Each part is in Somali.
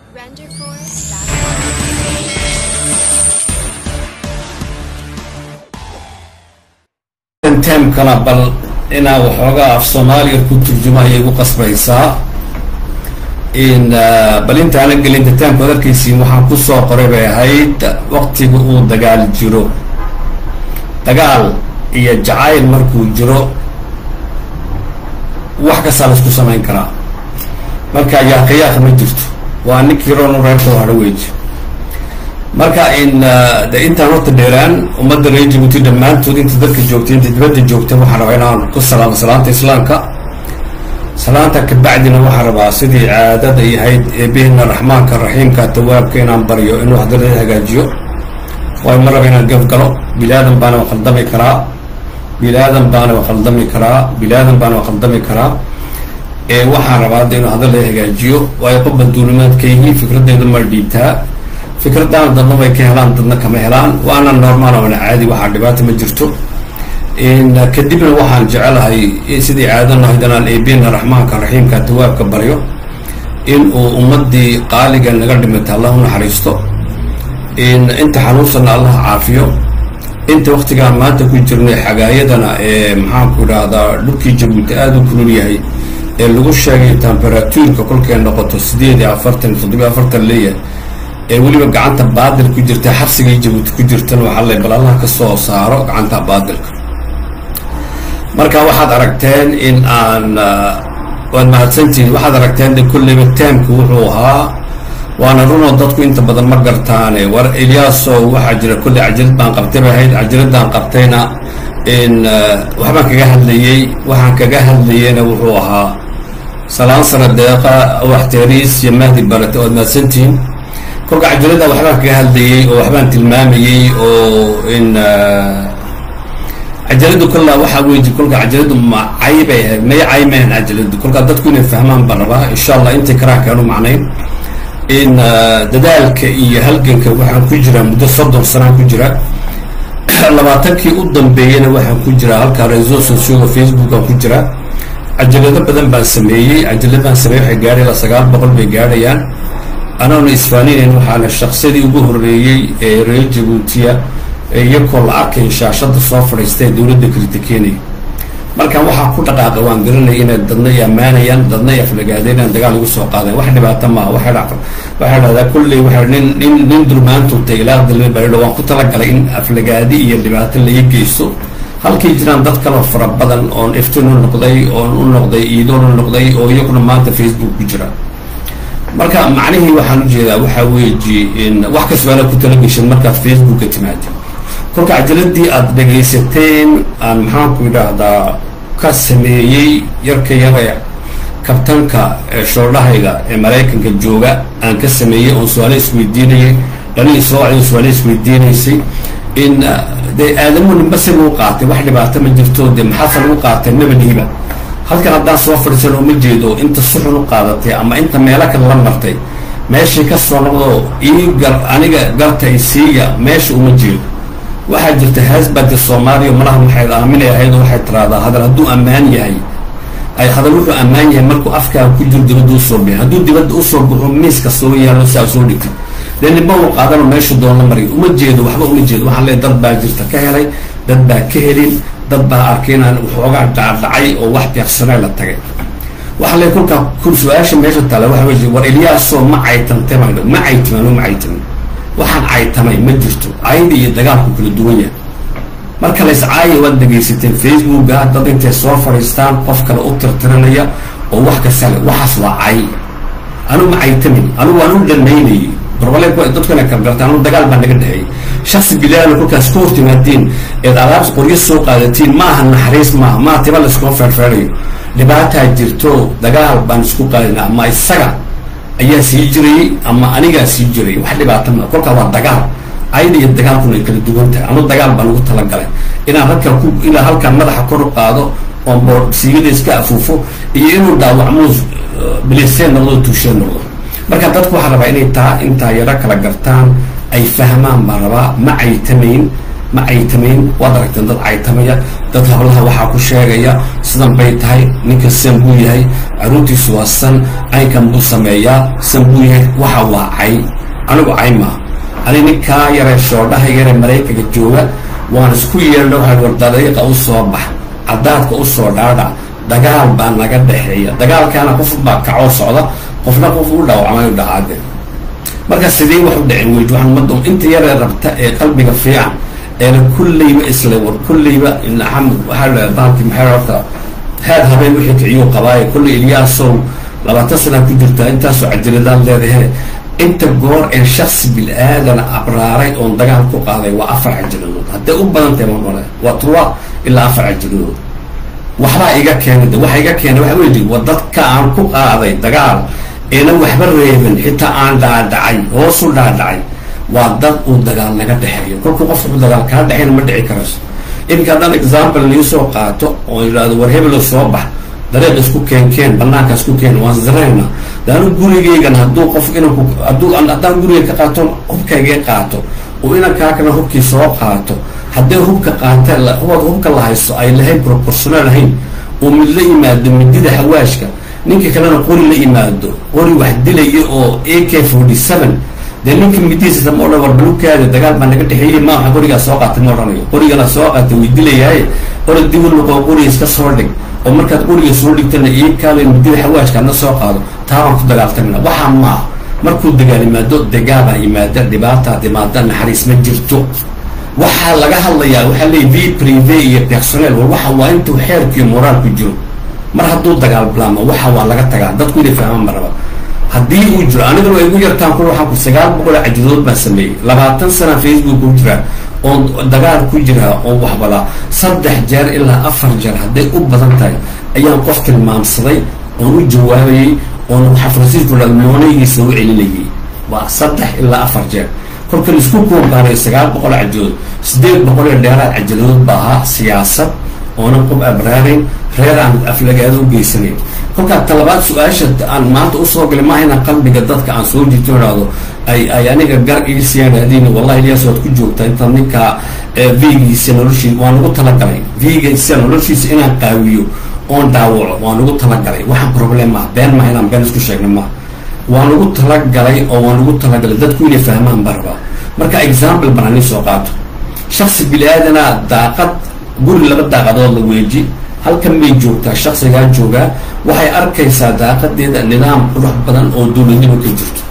temkana bal inaa waxoogaa af soomaaliya ku turjuma ayay gu qasbaysaa in bal intaana gelinta temka ad arkaysiin waxaan kusoo qoray bay ahayd waktiga uu dagaal jiro dagaal iyo jacayl markuu jiro wax kastaa la isku samayn karaa marka yaaqayaaq ma jirto waa ninkii roonu reerkoo hadho weji marka in de intaan horta dheeraan ummadda reer jabuuti dhammaantood inta dadka joogtay inta dibadda joogtay waxaan rabaa inaan ku salaamo salaanta islaamka salaanta kabacdina waxaan rabaa sidii caadada yahayd eebehena raxmaanka raxiimka tawaabka inaan baryo inuu hadalada hagaajiyo waayo ma raba inaan gaf galo bilaadan baana wa khaldami karaa bilaadan baana wa khaldami karaa bilaadan baana wa khaldami karaa ee waxaan rabaa hadda inuu hadalada hagaajiyo waayo qofba duulimaadkaygii fikraddeeda ma dhiibtaa fikraddaana dadna way ka helaan dadna kama helaan waana normaal oona caadi waxaa dhibaata ma jirto kadibna waxaan jecelahay sidii caadan ahayd inaan eebena raxmaanka raxiimka tawaabka baryo in uu ummadii qaaliga naga dhimata allah u naxariisto inta xanuunsanna allah caafiyo inta waktigaan maanta ku jirnay xagaayadana ee maxaanku idhaahdaa dhulkii jabuuti aada u kulul yahay ee lagu sheegay temberatuurka kolkay noqoto sideed iyo afartan toddobiyo afartan leeyahay ee weliba gacanta baadil ku jirta xabsigay jabuuti ku jirtan waxaa le bal allah ka soo saaro gacanta baadilka marka waxaad aragteen in aan waad mahadsantihiin waxaad aragteen de kolleyba taamku wuxuu ahaa waana runoo dadku inta badan ma gartaane war ilyaasow waxaa jira kolley cajalad baan qabtay bay ahayd cajaladaan qabtayna in waxbaan kaga hadlayey waxaan kaga hadlayeyna wuxuu ahaa salaan sara deeqa waxteeriis iyo mahdi barate waad mahadsantihiin kolka cajalada waxbaan kaga hadlayey oo waxbaan tilmaamayey oo in cajaladu kollaa waxaa weji kolka cajaladu ma cay bay ahayd may cay mahan cajaladu kolkaa dadku inay fahmaan baan rabaa insha allah intii karaa kaanu macnayn in dadaalka iyo halganka waxaan ku jiraa muddo soddon sanaan ku jira labaatankii u dambeeyana waxaan ku jiraa halkaa reso socioga facebookan ku jira cajalado badan baan sameeyey cajaladaan sameeyey waxay gaadhay ilaa sagaal boqol bay gaadhayaan anaana isfaaninayn waxaana shaqsadii ugu horreeyey ee reer jabuutiya iyakoo la arkay shaashada soo fadhiista ee dowladda kritikenaya markaan waxaa ku dhaqaaqa waan garanaya inay dadna i ammaanayaan dadna i aflagaadeen dagaal igu soo qaadeen wax dhibaato maaha waxay dhahdaa kulley waa nin nin nin dulmaantutay ilaa dalme baridho waan ku talagalay in aflagaadi iyo dhibaato laga geysto halkay jiraan dad kaloo fara badan oon iftin u noqday oon u noqday iidoon u noqday oo iyaguna maanta facebook ku jira marka macnihii waxaan ujeedaa waxaa weeji in wax kastaana ku talageshan markaad facebooka timaado kolka cajaladii aada dhegaysateen aan maxaanku idhaahdaa ka sameeyey yarka yare kabtanka shoordhahayga ee maraykanka jooga aan ka sameeyey oon su-aale isweydiinayay dhalin soo wacday su-aale isweydiinaysay in dee aadamuhu nimba si lagu qaatay wax dhibaato ma jirto dee maxaase lagu qaatay nabadhiiba halkan haddaan soo fadhiisan oo ma jeedo inta suxun u qaadatay ama inta meelo kale la martay meeshii ka soo noqdo ii gar aniga garta isiiya meesha uma jeedo waxaa jirta haasbadka soomaaliya malaha waxay aaminay ahayd oo waxay tiraahdaa hadal hadduu ammaan yahay ay hadal wuxuu ammaan yahay markuu afkaa ku jiro dibadda usoo bixi hadduu dibadda usoo baxo miiska soo yaalo saa soo dhigtay dee nimba uu qaadano meeshu doon la mariyo uma jeedo waxba uma jeedo waxaan leeay dad baa jirta ka helay dad baa ka helin dad baa arkay inaan waxoogaa dhacdhacay oo wax beeqsanay la tagay waxaa le kolkaa su-aasha meesha taala waxa wey war ilyaasoo ma caytantay ma caytimaan ma caytiman waxaan caytamay ma jirto ayada iyo dagaalku kala duwan yahay marka la iscaaya waad dhegaysateen facebooka dad intay soo fadhiistaan qof kale u tirtiranaya oo wax kastale waxaas waa cay anu ma caytamin anu waan u dhanaynayay barbaley dadkana kalgarta anu dagaal baa naga dhexeeyay shaksi bilaala kolkaas ka hortimaadeen eed alaab qoryo soo qaadatiin ma aha naxariis maaha maa tiba layskuma feerfeerayo dhibaataa jirto dagaal baan isku qaadina ama isaga ayaa sii jirayay ama anigaa sii jiray wax dhibaato ma kolkaa waa dagaal ayada iyo dagaalkuna ay kala duwan tahay anu dagaal baan ugu talagalay inaan halkaa ku inaan halkaan madaxa kor u qaado oon boor siigada iska afuufo iyo inuu dhaawacmo biliseen noqdo tuusheen noqdo marka dadku waxaa rabaa inay taa intaa yaro kala gartaan ay fahmaan baan rabaa ma caytamayn ma caytamayn waad aragteen dad caytamaya dad hablaha waxaa ku sheegaya sidan bay tahay ninka san buu yahay caruurtiisu waa san caynkan buu sameeyaa san buu yahay waxa waa cay anigu cay maaha ani ninkaa yaree shoodhaha yaree maraykanka jooga waan isku yeelna waxaa war dariiqa u soo bax cadaadka u soo dhaadhac dagaal baa naga dhexeeya dagaalkaana qof baa kacoo socda qofna qof u dhaawacmayo dhacaade marka sidee wax u dhicin weyd waxaan ummadda inta yaree rabta ee qalbiga fiican eena kulleyba isle war kulleyba naxam waxaa la bahalkii maxay horta head habeen wixii kiciyuu qabaaye kulley ilyaasow labaatan sanaa ku jirtaa intaasoo cajiradaan leedahe inta goor ee shaksi bil-aadana abraaray oon dagaal ku qaaday waa afar cajiradood hadday u badan tahay mamale waa turwa ilaa afar cajiradood waxbaa iga keenay waxa iga keenay waxa weyi wa dadka aan ku qaaday dagaal eena waxba reebin xitaa aan dhaadhacay hoosu dhaadhacay waa dad uu dagaal naga dhexeeyo kolkuu qofka u dagaal kaa dhexeyna ma dhici karayso iminka haddaan example nii soo qaato oo yidhahdo war hebelo soo bax dariiq isku keenkeen banaanka isku keen waan zareyna daanu gurigeygan hadduu qof inanku hadduu haddaan gurigey ka qaato hubkaygee qaato oo inankaakana hubkii soo qaato hadday hubka qaata hubaad hubka la hayso ay lahayn proportional ahayn oo mid la yimaado midida xawaashka ninka kalena qori la yimaado qori wax dilaya oo a k forty seven dee ninka midihiisa ma odhan war balukaada dagaal baa naga dhexeeyey maaha qorigaa soo qaatay ma odhanayo qorigana soo qaatay way dilayaaye qori dibu noqo qoriga iska soo dhig oo markaad qoriga soo dhigtana ii kaalo midida xawaashka adna soo qaado taabaan ku dagaaltamina waxaa maaha markuu dagaal yimaado degaabaa yimaada dhibaataa dhimaada naxariis ma jirto waxaa laga hadlayaa waxaa leey v prive iyo personel war waxa waa intuu xeerkiiyo moraalku jiro mar hadduu dagaal bilaamo waxa waa laga tagaa dadku inay fahmaan ma raba haddii uu jiro anigana waa igu yartaan ku waxaan ku sagaal boqol cajidood baan sameeyey labaatan sana facebook ku jira oon dagaal ku jira oon waxbadaa saddex jeer ilaa afar jeer hadday u badan tahay ayaan qof tilmaamsaday oon u jawaabayey oon xafrasiisku moonaygiisa u celinayay waa saddex ilaa afar jeer kolka laisku kuubaanay sagaal boqol cajidood sideed boqol iyo dheeraad cajidood baa ahaa siyaasad oonan qof abraarayn reer aan aflagaado u geysanayn kolkaa talabaad su-aasha aan maanta usoo galay maaha inaan qalbiga dadka aan soo jirto idhaahdo ay ay aniga gar iisiyaan hadin wallahi ilyaas waad ku joogtaa inta ninkaa vigiisa noloshii waan ugu talagalay vigiisa noloshiisa inaan qaawiyo oon dhaawaco waan ugu talagalay waxaan problem maha been maha inaan been isku sheegna maha waan ugu talagalay oo waan ugu talagalay dadku inay fahmaan barba marka example baan ani soo qaato shaksi bili-aadana daaqad guri laba daaqadood la weeji halkan bay joogtaa shaksigaa joogaa waxay arkaysaa daaqadeeda nidaam qurux badan oo dowladnimo ka jirto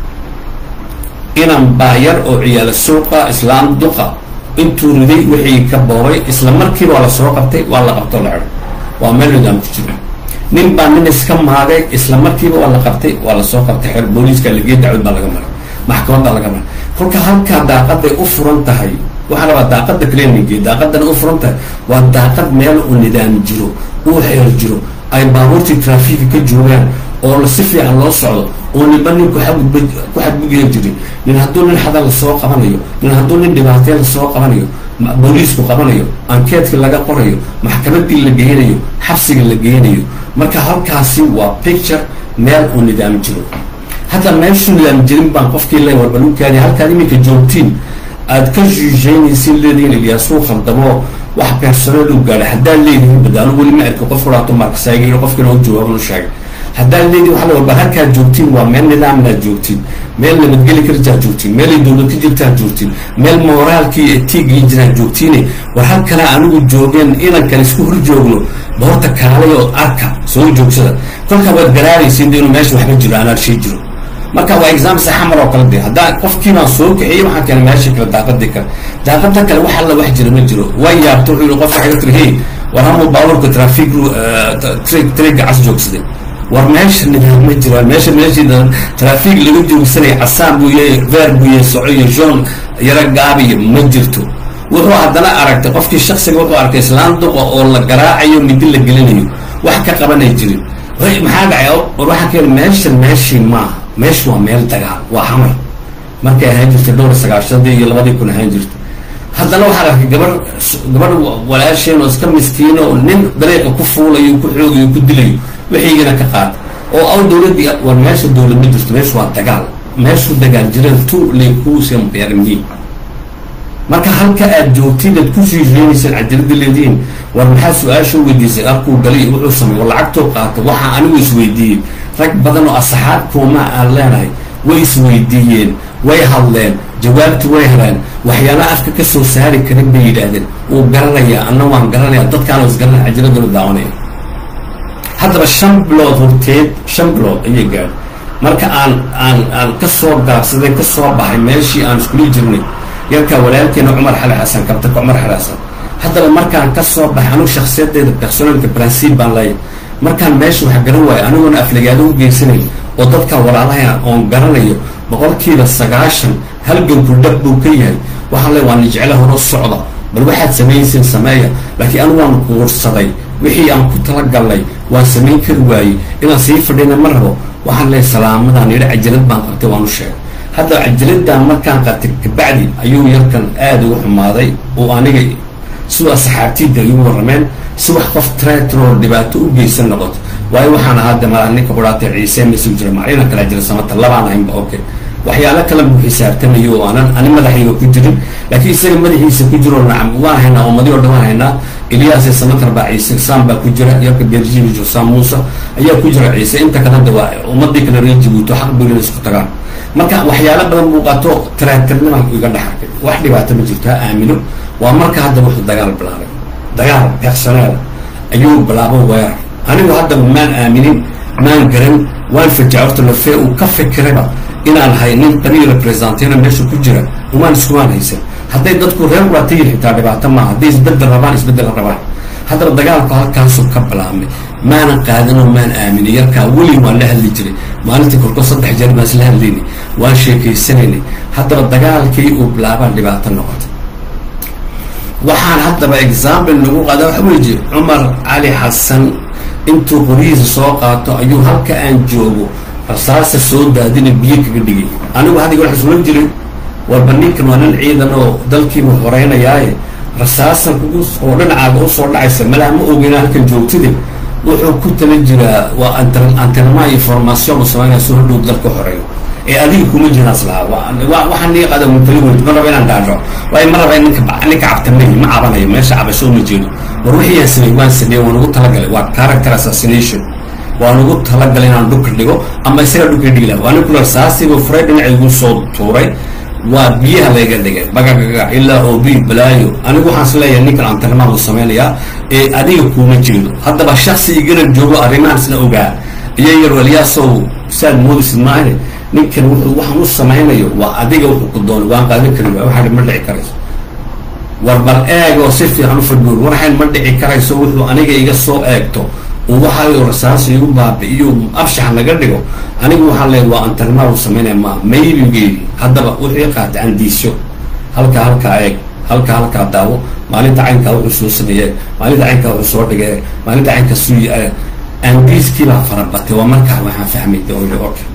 inan baayar oo ciyaalo suuqa islaam duqa intuu riday wixii ka boobay isla markiiba waa la soo qabtay waa la qabto la cidho waa meel nidaam ku jiro nin baa nin iska maagay isla markiiba waa la qabtay waa la soo qabtay xeer booliiska lagee dacwad baa laga maray maxkamad baa laga maray kolka halkaa daaqaday u furan tahay waxaa rabaa daaqada cleaningi daaqadana u furan tahay waa daaqad meel uu nidaam jiro uu xeer jiro ay baabuurtii traafika ka joogaan oo si fiican loo socdo oo ninba ninku xagudba ku xadgudya jirin nin hadduu nin xada lasoo qabanayo nin hadduu nin dhibaatee lasoo qabanayo booliisku qabanayo ankeedkii laga qorayo maxkamadii la geynayo xabsiga la geynayo marka halkaasi waa picture meel uu nidaam jiro hadda meeshu nidaam jirin baan qofkii le warbalukaadi halkaad iminka joogtiin aad ka juujeynaysin leedihiin ilyaasuu khaldamo wax personeel u gaadha haddaad leedihiin badaano weli ma arki qof kuraato markasaagay qofkiina u jawaaban u sheegay haddaad leedihin waxa la warba halkaad joogtiin waa meel nidaamnaad joogtiin meel nabadgeli karjaad joogtiin meelay dowlad ka jirtaad joogtiin meel mooraalkii etiigii jiraad joogtiine war halkana anigu joogeen inankan isku hor joogno boorta kaalay oo arka soo joogsada kolkaa waad garaaraysiin de inuu meesha waxba jiro aan arshii jiro marka waa exam saxamar oo kale de haddaa qofkii baan soo kaxiyey waxaan keenay meesha kale daaqadii kale daaqada kale wax alla wax jira ma jiro waa yaabto wuxuu yihi qofka xaga tiri hey war hamuu baabuurka trafic triga cas joogsaday war meesha nidaam ma jiro meesha meeshii trafic laga joogsanaya casaan buu yahay ver buu yahay soco iyo john yaro gaabiyo ma jirto wuxuu haddana aragtay qofkii shaksiga wuxuu arkay islaan duqa oo la garaacayo midi la gelinayo wax ka qabanay jirin maxaa dhacay war waxaa keena meesha meeshii maaha meeshu waa meel dagaal waa xamar markay ahaan jirtay dhowr sagaashadii iyo labadii kun ahaan jirtay haddana waxaa arkay gabar gabadh walaasheen oo iska miskiino oo nin dariiqa ku fuulayo ku xoogayo ku dilayo wixiigana ka qaata oo aw dowladdii war meesha dowlad ma jirto meeshu waa dagaal meeshu dagaal jireen tu lekuusiampermi marka halka aad joogtid aad kusii reenaysaan cajalada leedihiin war maxaa su-aasha weydiisay arkuu galay wuxuu samey war lacagtoo qaata waxaa anigu isweydiiyey rag badan oo asxaab kuuma aan leenahay way isweydiiyeen way hadleen jawaabti way heleen waxyaalaha afka ka soo saari karin bay yidhaahdeen wuu garanayaa anna waan garanaya dadkaana isgaranaya cajaladuna daawanaya haddaba shan bilood horteed shan bilood ayay gaadhay marka aan aan aan ka soo gaabsaday ka soo baxay meeshii aan iskuli jirnay yarkaa walaalkeena cumar xali xasan kabtaka cumar xali xasan haddaba markaan ka soo baxay anigu shaksiyadeeda personalka bransiib baan leeyahay markaan meesha wax garan waayo aniguna aflagaado u geysanay oo dadka walaalaha oon garanayo boqolkiiba sagaashan halganku dhab buu ka yahay waxaan le waa nijeclo horo socda bal waxaad samaynayseen sameeya laakiin anigu waan kuursaday wixii aan ku talagalnay waan samayn kari waayey inaan sii fadhina ma rabo waxaan leeyahy salaamadaan yidhi cajalad baan qabtay waan u sheegay hadda cajaladaan markaan qabtay kabacdi ayuu yarkan aada ugu xumaaday oo aniga siduu asxaabtiida igu warrameen si wax qof tretro dhibaato u geysan noqoto waayo waxaan ahaa de mala ninka kudhaatay ciise masuu jira maclina kala jira samata labaan ahaynba okay waxyaalo kale buu xisaabtamayo oo aanan ani madaxayga ku jirin laakiin isaga madaxiisa ku jiro nacam waan haynaa ummadi o dhan waan haynaa ilyaas samatar baa ciise sam baa ku jira yarka berjijo sam muuse ayaa ku jira ciise inta kaleda waa ummadii kale reer jabuuto xaq buu isku tagaan marka waxyaalo badan buu qato taratirnima iga dhexarkay wax dhibaato ma jirto ha aamino waa marka hadda wuxuu dagaal bilaabay dagaal personeel ayuu bilaabo weerar anigu haddaba maan aaminin maan garan waan fajaca horta lafee uu ka fikirayba inaan hay nin qabiil representena meesha ku jira umaan iskumaan haysan hadday dadku reer waatayin xitaa dhibaato maaha hadday isbedel rabaan isbedel rabaan haddaba dagaalku halkaasuu ka bilaabmay maanan qaadanoo maan aaminin yarkaa weli waan la hadli jiray maalintii korkood saddex jeer baan isla hadlaynay waan sheekaysanaynay haddaba dagaalkii uu bilaabaan dhibaato noqotay waxaan haddaba example lagu qaada waxa weji cumar cali xasan intuu qorihiisa soo qaato ayuu halka aan joogo rasaasa soo daadina biyo kaga dhigay anigu haddiga wax isula jirin warba ninkan waa nin ciidan oo dalkiibu horeynayaaye rasaasan kugu oo dhinacaaga usoo dhacaysa malaa ma ogeyna halkan joogtide wuxuu ku tala jiraa waa antenama information u samaynaya soo hodhow dalka horeeyo ee adiga kuma jiraas lahaa waxaan nii qaada mutali weyd ma raba inaan dhaadho waayo ma raba ninka ninka cabtamay ma cabanayo meesha cabasho ma jeedo war wixii aan sameey waan sameeye waan ugu talagalay waa character assassination waan ugu talagalay inaan dhulka dhigo ama isaga dhulka dhigi laha waa nin kula saasiba furay dhinaca igu soo tuuray waa biyaha layga dhigay bagagaga ilaa obi balaayo anigu waxaan is leeyahay ninkan antarimaan uu samaynayaa ee adiga kuuma jeedo haddaba shaksi igarab joogo arrimahan isla ogaa iyo yar waliyaasow saad moodisid maahane ninkan wuxuu waxaan u samaynayo waa adiga wuxuu ku doonay waan qaadan kari waay waxaa ma dhici karayso war bal eeg oo si fiican u fadhuur waxayn ma dhici karayso wuxuu aniga iga soo eegto uu waxaayo rasaas igu baabi'iyo abshax naga dhigo anigu waxaan leeya waa antarimaa uu samaynaya ma maybigeedi haddaba wuxuu qaatay andiisyo halkaa halkaa eeg halkaa halkaa daawo maalinta caynkaa wuxuu soo sameeye maalinta caynkaa wuxuu soo dhigay maalinta caynkaa suuyi andiiskiibaa farabatay waa markaa waxaan fahmay okay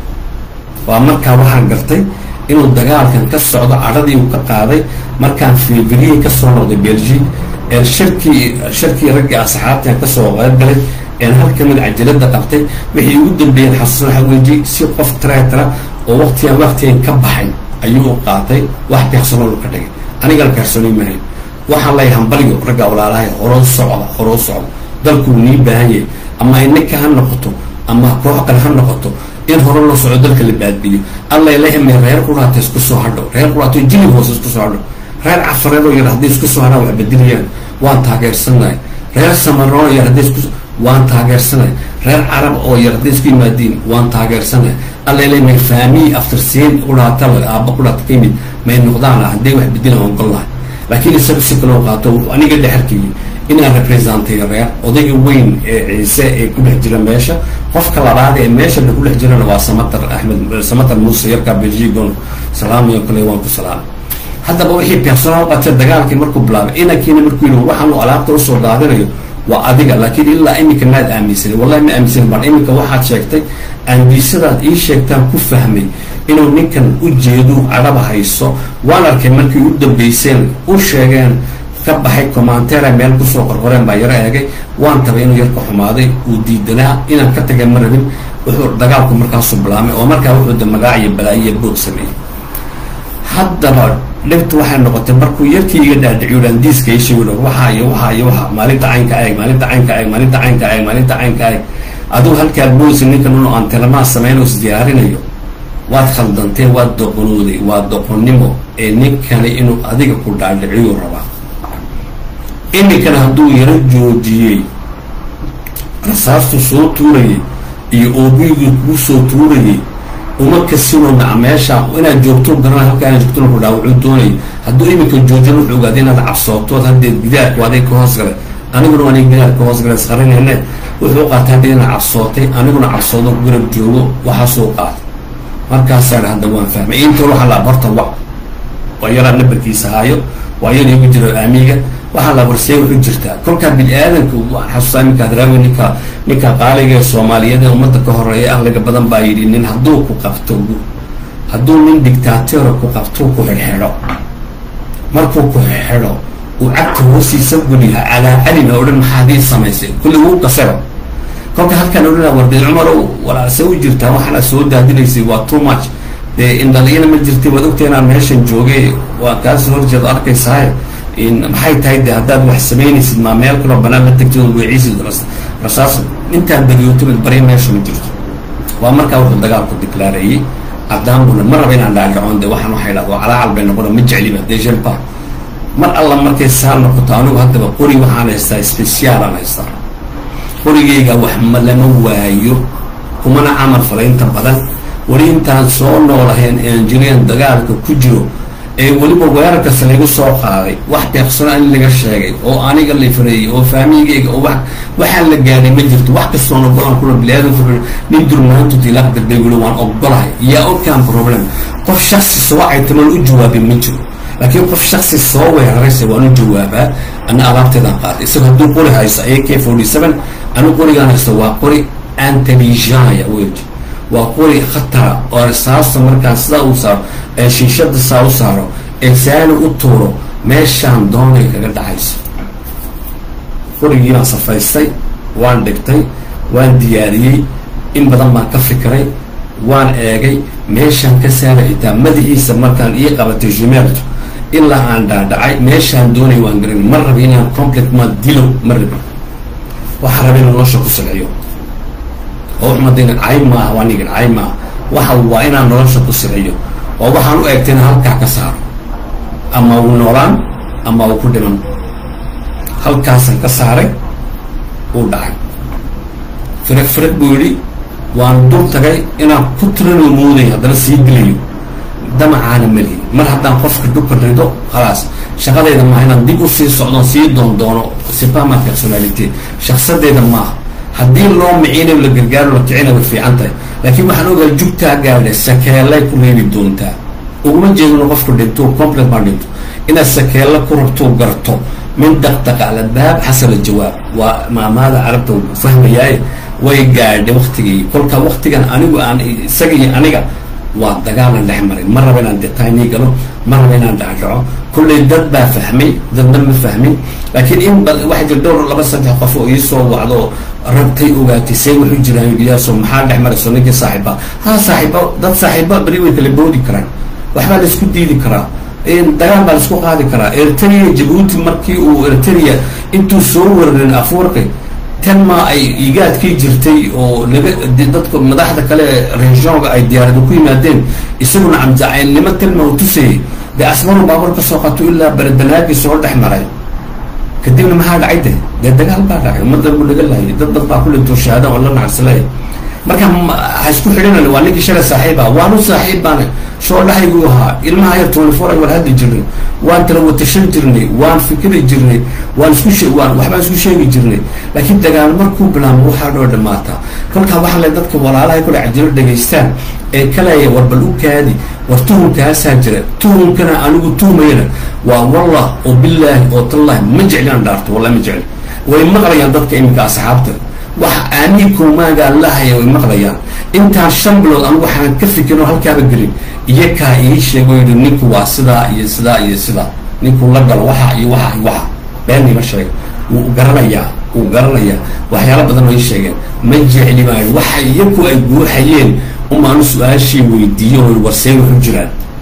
waa markaa waxaan gartay inuu dagaalkan ka socdo cadhadii uu ka qaaday markaan febriyey kasoo noqday belgique ee shirkii shirkii raggii asxaabtan kasoo qeybgalay een hal kamid cajalada qabtay wixii ugu dambeeyeen xasuusan waxa weji si qof tretra oo waqtigan waqtigan ka baxay ayuu qaatay wax personal ka dhigay anigana personal mahayn waxaan leeyahay hambalyo ragga walaalahay horoo socda horoo socda dalkuu nii baahan yahay ama ininka ha noqoto ama koox kale ha noqoto in hore loo soco dalka la baadbiyo alla ilahime reer quraata isku soo hadho reer quraato jilib hoose isku soo hadho reer cafareed oo yar hadday isku soo hadhaan wax bedelayaan waan taageersanahay reer samaroo yar hadday isku waan taageersanahay reer carab oo yar hadday isku yimaadiin waan taageersanahay alla ilahime faamiyi aftarsiin quraata aaba quraata ka yimid may noqdaan hadday wax bedelaan waan gol lahay laakiin isaga si kaloo qaato aniga dhexarkayii inaan representay reer odayga weyn ee ciise ee ku dhex jira meesha qofka labaad ee meesha ku dhex jirana waa samatar axmed samatar muuse yarkaa belgigon salaamayo kale waan ku salaamay haddaba wixii personal qatay dagaalkii markuu bilaabay inankiina markuu yidhi waxaanu alaabta usoo daadinayo waa adiga laakiin ilaa iminka maad aaminsanin wallahi ma aaminsanin baan iminka waxaad sheegtay aandiisadaad ii sheegtaan ku fahmay inuu ninkan u jeedu cadhaba hayso waan arkay markii u dambeyseen u sheegeen ka baxay commenteera meel kusoo qorqoreen baa yaro eegay waan tabay inuu yarka xumaaday uu diidanaa inaan ka tagay ma rabin wuxuu dagaalku markaasu bilaamay oo markaa wuxuu da magaac iyo balaayo iyo boog sameeyey haddaba dhibta waxay noqotay markuu yarkii iga dhaadhiciyo dhaandiiska ii sheegi waxaa iyo waxaa iyo waxa maalinta caynka eeg maalinta caynka eeg maalinta caynka eeg maalinta caynka eeg adigu halkaad boosi ninkan unu aan tilmaa samayn is diyaarinayo waad khaldantee waad doqonooday waa doqonnimo ee ninkani inuu adiga ku dhaadhiciyo rabaa iminkana hadduu yaro joojiyey rasaastu soo tuurayay iyo oobigii kuu soo tuurayay uma kasino maca meesha inaad joogto garana halka inaad joogtona ku dhaawacuu doonayay hadduu iminka joojin wuxuu ogaaday inaad cabsootood haddee gidaarku aday ka hoos galay aniguna waa nig gidaar ka hoos galay isqarinayne wuxuu qaatay haddii inaad cabsootay aniguna cabsoodo ku garab joogo waxaasuu qaatay markaasaa hadda waan fahmay inta waxaa la barta wa waa yaraa nabarkiisa haayo waa yar igu jiro aamiga waxaa la warsee wuxuu jirtaa kolkaa bini aadanka waan xasuustaa iminkaad raawi ninka ninka qaaliga ee soomaaliyeed ee ummadda ka horeeya ahliga badan baa yidhi nin hadduu ku qabto hadduu nin dictaatera ku qabto ku xidhxidho markuu ku xidhxidho uu cagta hoostiisa geliha calaa calina o dhan maxaadii samaysay kulli wuu qasaba kolka halkaan odhanaa warday cumarow walaase u jirtaa waxaana soo daadinaysay waa too much dee indhaliyana ma jirtay waad ogta inaan meeshan joogay waa kaasoo horjeedo arkaysahay maxay tahay de haddaad wax samaynaysid maa meel kaloo banaan la tagtid oo weecisid rasaas intaad badiyootomid bari meesha ma jirto waa markaa wuxuu dagaalku diklaareeyey adaambuna ma raba inaan dhaadhacoon de waxaan waxay dhahdo calaacal bay noqona ma jecliba de jelpa mar alla markay saa noqoto anigu haddaba qori waxaan haystaa speciaalaan haystaa qorigayga wax ma lama waayo kumana camal fala inta badan weli intaan soo noolahayn enjireen dagaalka ku jiro ee weliba weerarkasta laygu soo qaaday wax deeqsana in laga sheegay oo aniga la fareeyey oo faamigeyga oo waxaan la gaadhay ma jirto wax kastoona go-aan kula biliaadanku nin durmaantud ilaa darday weli waan ogolahay yaa okaan problem qof shaksi soo caytamal u jawaabay ma jiro laakiin qof shaksi soo weeraraysa waan u jawaabaa ana alaabteedaan qaaday isaga hadduu qori haysto a k forty seven anu qorigaan haysto waa qori antelligaya weji waa qori khatara oo risaasta markaan sidaa u saaro ee shiishada saa u saaro ee saani u tuuro meeshaan doonay kaga dhacayso qorigii baan safaystay waan dhigtay waan diyaariyey in badan baan ka fikiray waan eegay meeshaan ka saara xitaa madaxiisa markaan ii qabatay jumeeltu ilaa aan dhaadhacay meeshaan doonay waan garan ma rabi inaan complet ma dilo ma rabi waxaa raba inaan nolosha ku silciyo oo umadayna cay maaha waa nigin cay maaha waxa waa inaan nolosha ku silciyo oo waxaan u eegtay inaan halkaa ka saaro ama uu noolaan ama uu ku dhiman halkaasaan ka saaray uu dhacay firag firag buu yidhi waan dul tagay inaan ku tiranoo mooday haddana sii dilayo damacaana melihin mar haddaan qofka dhulka rido khalaas shaqadayda maaha inaan dib u sii socdoon sii doondoono sipama personality shaksadeeda maaha haddii loo micina la gargaaro la kicina way fiican tahay laakiin waxaan ogahay jugtaa gaadha sakeelay ku reebi doontaa uguma jeedino qofku dhinto complet baa dhinto inaad sakeella ku rabto garto min daqdaqa albaab xasab aljawaab waa maamaada carabta fahmayaaye way gaadhay waktigii kolka waktigan anigu aan isaga iyo aniga waa dagaalan dhex maray ma raba inaan detaynii galo ma raba inaan dhacdhaco kullay dad baa fahmay dadna ma fahmin laakiin in waxa jir dhowr laba saddex qof oo iisoo wacdo rabtay ogaatay see wuxu jiraan yidhiyaaso maxaa dhex marayso ninkii saaxiiba ha saaxiiba dad saaxiiba beri way kala boodi karaan waxbaa laisku diidi karaa dagaal baa laisku qaadi karaa eritrea jabuuti markii uu eritrea intuu soo wararin afwarqi tan ma ay igaadkii jirtay oo laga dadka madaxda kale regionga ay diyaarada ku yimaadeen isaguna camjacaylnimo talma u tusayay dee asmaru baabuur ka soo qato ilaa beredanaagii soo dhex maray kadibna maxaa dhacay de dee dagaal baa dhacay ummadda buu laga laayay dad dad baa kulintoo shahaada oo la nacsalaya marka ha isku xidhinan waa ninkii shalay saaxiib ah waanu saaxiib baana shoo dhaxayguu ahaa ilmaha yar twenty four ay war hadli jirnay waan tala watashan jirnay waan fikiri jirnay waan isku she waan waxbaan isku sheegi jirnay laakiin dagaal markuu bilaamo waxaa dhoo dhamaataa kolkaa waxaa le dadka walaalahay kule cajilo dhegaystaan ee kalaya war bal u kaadi war tuhumkaasaa jira tuhumkana anigu tuhmayana waa wallah oo bilaahi oo tallahi ma jeclinaan dhaarto wallahi ma jecli way maqlayaan dadka iminka asxaabta wax aamiinkumaagaa lahaya way maqlayaan intaan shan bilood anigu waxaan ka fikirin oo halkaaba gelin iyo kaa ii sheego yidhi ninku waa sidaa iyo sidaa iyo sidaa ninkuu la galo waxa iyo waxa iyo waxa been ima sheega wuu garanayaa wuu garanayaa waxyaalo badan oo ii sheegeen ma jecli maayo waxa iyaku ay guuxayeen umaanu su-aashii weydiiyo oo warsee wuxu jiraan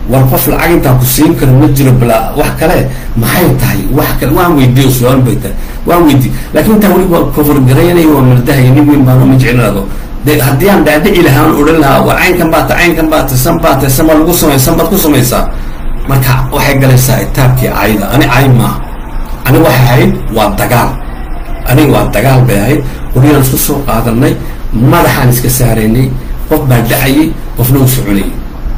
war qof lacag intaa ku siin karo ma jiro bala wax kale maxay tahay wax kale waan weydiiyo su-aal bay tahay waan weydiiy laakiin intaa weli waa koforgaraynay waa maldahay nin weyn baan ma jeclaado de haddii aan dhaadhici lahaan odhan lahaa war caynkan baata caynkan baata san baata san baa lagu samay san baad ku samaysaa marka waxay galaysaa itaabkii cayda ani cay maaha aniga waxay ahayd waa dagaal aniga waa dagaal bay ahayd qoryaan isku soo qaadanay madaxaan iska saaraynay qof baa dhacayay qofna u soconayay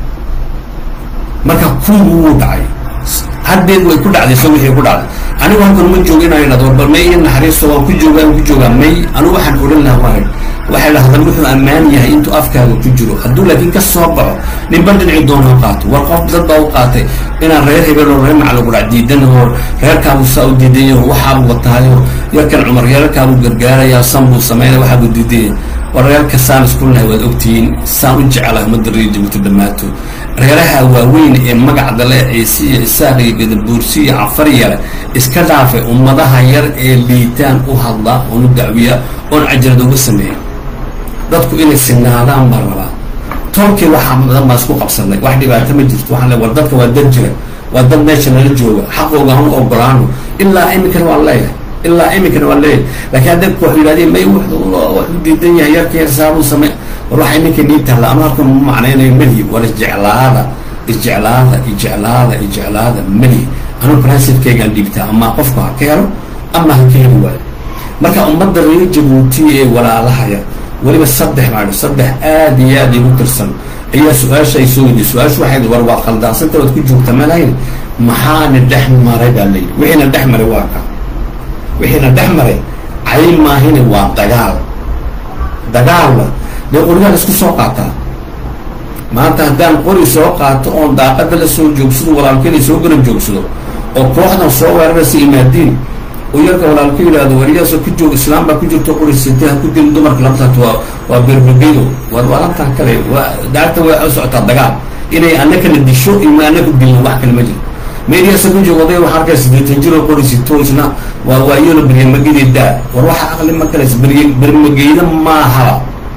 marka kuwii wuu dhacay haddeed way ku dhacday so wixii ku dhacday anigu halkan ma jooga inaan idhahdo war bal may iyo naxariisto waan ku joogaa waan ku joogaa may anigu waxaan odhan lahaa waa waxay dhahdaan wuxuu ammaan yahay intuu afkaaga ku jiro hadduu laakiin ka soo baxo ninba dhinci doon ha qaato war qof dad baa u qaatay inaan reer hebel oo reer macalugudhac diidan oo reerkaabu saa u diidayo waxaabu wataayo yarkan cumar reerkaabu gargaarayaa san buu sameynaya waxaabu diidaya war reerka saan isku nahay waad ogtihiin saan u jecelahay ummadda reer jabuuti dhammaato reeraha waaweyn ee magacda leh ciise iyo isaaq iyo gadabuursi iyo cafaryale iska dhaafay ummadaha yar ee liitaan u hadla oon u dacwiya oon cajalad uga sameeya dadku inay sinaadaan baa rabaa toolkii waxaa badan baa isku qabsanay wax dhibaato ma jirto waxaan le war dadka waa dad jira waa dad meesha nala jooga xaqooga hanu ogolaano ilaa iminkana waan leeyahay ilaa iminkana waan leeyahay laakiin haddabku wax yidhahdeen may waxu diidan yahay yarka yar saabuu samey war waxa iminka nii taalla ama halkan ma macnaynayo melihi war isjeclaada isjeclaada ijeclaada ijeclaada melihi anu principkeygaan dhiibtaa ama qofku ha ka helo ama ha ka heli waayo marka ummadda reer jabuuti ee walaalahaya weliba saddex baa saddex aad iyo aad igu tirsan ayaa su-aasha ay soo weydiy su-aashu waxay war waa khaldaansanta waad ku joogta malayn maxaana dhex maray baa layidhi wixiina dhex maray waa ka wixiina dhex maray cay maahine waa dagaal dagaalna dee qorigaan isku soo qaataa maanta haddaan qori soo qaato oon daaqada la soo joogsado walaalkeena soo garab joogsado oo kooxdan soo weeraraysa imaadiin oo yarka walaalku yidhaahdo wariyaasoo ku joog islaam baa ku jirto qori sitay ha ku dilin dumarka labtaat waa waa berbergedo waa waalantan kale waa daarta way u socotaa dagaal inay anakana disho ima anaku dilno wax kale ma jiro meediyaasa ku joog oday waxaa arkay sideetan jir oo qori sito isna waa waa iyona beryamagedi daa war waxa aqli ma kale berye bermageyda maaha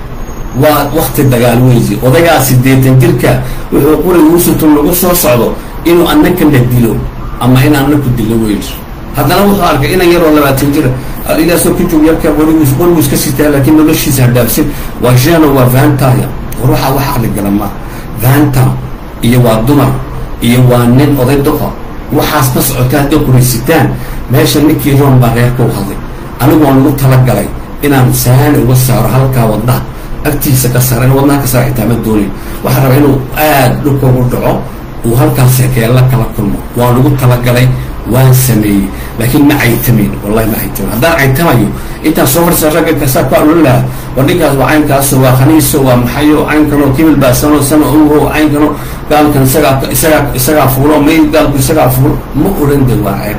waa wakti dagaal weysi odagaa sideetan jirka wuxuu qori uusito lagu soo socdo inuu anakana dilo ama in anaku dilo weyl haddana wuxuu arkay inan yaroo labaatan jira alilaasoo ku joog yarka qorigiis qorigu iska sitaa laakiin noloshiisa hadhaafsin waa jeno waa vantaya war waxaa wax aqli gala maa vanta iyo waa dumar iyo waa nin oday doqa waxaas ma socota hadday qoraysitaan meesha ninkii roon baa reerka u hadlay anigu waan lagu talagalay inaan saani uga saaro halkaa wadnaha agtiisa ka saara in wadnaha ka saara xitaa ma doonayn waxaa rabaa inuu aada dhulka ugu dhaco uu halkaas sekeella kala kulmo waan lagu talagalay waan sameeyey laakiin ma caytamayn wallahi ma caytamayn haddaan caytamayo intaan soo farsa ragga kasaa ku alolin lahaa war ninkaas waa caynkaaso waa khaniiso waa maxayo caynkanoo kimil baa sano sano ogo caynkano gaalkan isagaa isagaa isagaa fuulo may gaalku isagaa fuulo ma odhan de waa cayb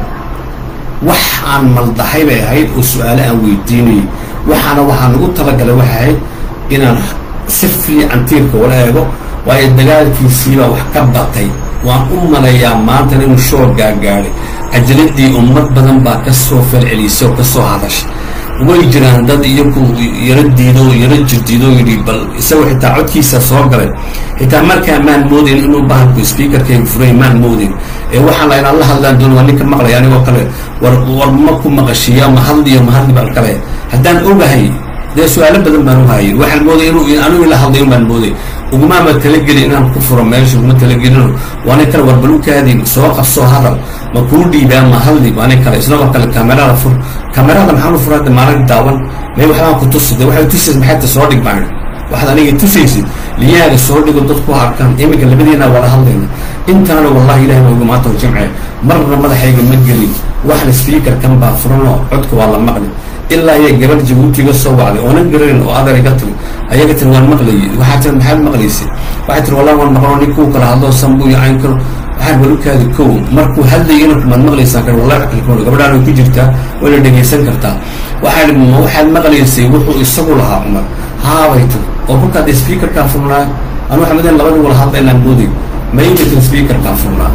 wax aan maldahay bay ahayd oo su-aale aan weydiinayay waxaana waxaa nagu talagalay waxay ahayd inaan si fiican tiirka wala eego waayo dagaalkiisiibaa wax ka batay waan u malayaa maantan inuu shoor gaagaadhay cajaladii ummad badan baa ka soo falcelisay oo ka soo hadashay way jiraan dad iyaku yaro diido yaro jirdiido yidhi bal isagoo xitaa codkiisa soo galay xitaa markaa maan moodayn inuu bahalku speakerkayga furay maan moodayn ee waxaan la inaan la hadlaan doon waa ninka maqlaya anigoo kale war war ma ku maqashiiya ma hadliyo ma hadli baan kale haddaan ogahay dee su-aalo badan baan u hayay waxaan mooday inuu anigu ila hadlayn baan mooday ugumaama talagelin inaan ku furo meesha uguma talagelino waa nin kale war bal u kaadin soo qabsoo hadal ma kuu dhiibaa ma hadli waa nin kale isagoo kale kamerada fur kamerada maxaan u fura hadda maalin daawan may waxbaan ku tusi de waxay tusaysa maxayta soo dhig baan waxaad aniga tusaysid liyaaga soo dhigo dadku arkaan iminka labadiina wala hadlayna intaana wallahi ilahi waa ugu maanta jimce marna madaxayga ma gelin waxna speaker kan baa furanoo codka waa la maqli ilaa iyo gabar jabuutiga soo wacday oonan gararin oo adeer iga tiri ayaga tiri waan maqlayay waxaa tiri maxaad maqlaysay waxay tiri wallahi waan maqlo nin kuu kala hadloo sanbu iyo cayn karo waxaan balukaadi kow markuu hadlayana kumaad maqlaysaan kar wallahi wax kale kuma gabadhaan way ku jirtaa wayna dhegaysan kartaa waxaa ma waxaad maqlaysay wuxuu isagu lahaa cumar haabay tiri oo kolkaa dee speakerkaa furnaa anu xamaden labadii wala hadlaynaan mooday maymatin speakerkaa furnaa